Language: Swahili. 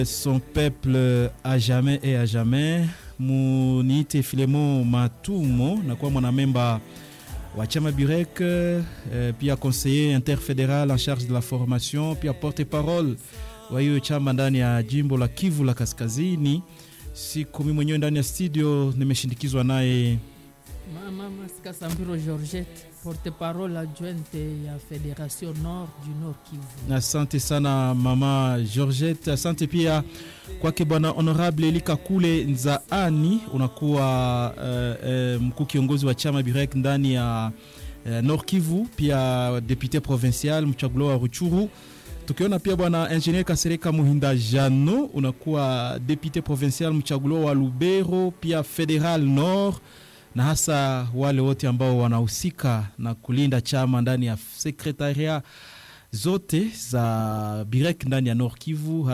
son peuple à jamais et à jamais. Muniite Filemon Matumo nakuwa mwanamemba wa chama Burek eh, pia conseiller interfédéral en charge de la formation, pia porte-parole wa hiyo chama ndani ya jimbo la Kivu la Kaskazini. Siku mimi mwenyewe ndani ya studio nimeshindikizwa naye Mama Masika Sambiro Georgette, porte-parole adjointe ya Fédération Nord du Nord Kivu. Asante sana mama Georgette, asante pia kwake bwana honorable Elika Kule Nzaani, unakuwa uh, uh, mkuu kiongozi wa chama Birek ndani ya uh, Nord Kivu, pia député provincial mchaguliwa wa Ruchuru. Tukiona pia bwana ingenier Kasereka Muhinda Jano, unakuwa député provincial mchaguliwa wa Lubero, pia Federal Nord na hasa wale wote ambao wanahusika na kulinda chama ndani ya sekretaria zote za Birek ndani ya Nord Kivu.